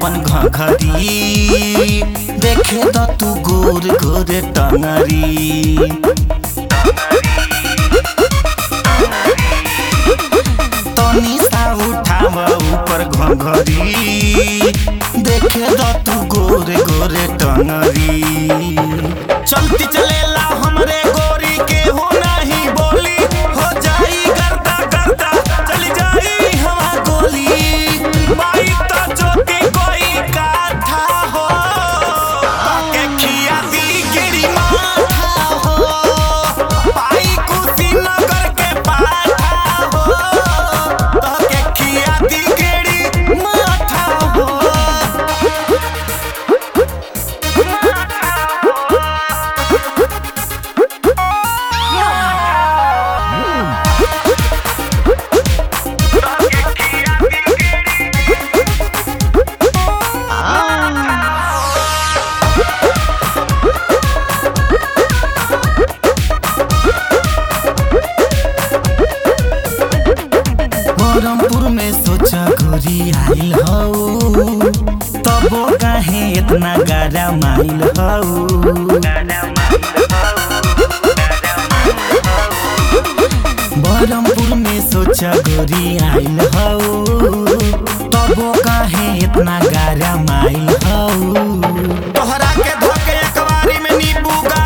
अपन घघरी देखे द तू गोर गोर टंगरी तनी सा उठाव ऊपर घघरी देखे द तू गोर गोर टंगरी चलती चलेला हमरे गोरी के हो नहीं बोली हो जाई करता करता चली जाई हवा गोली बाई तो चोटी कोई काठा हो के खिया दी गिरी माथा हो पाई कुशीनगर के पाठा हो के खिया दी गिरी माथा हो बरमपुर में सोचा गोरी आइल हौ तबो काहे इतना गारा माइल हौ बरमपुर में सोचा गोरी आइल हौ तबो काहे इतना गारा माइल हौ तोहरा के धोके अखबारी में नींबू गा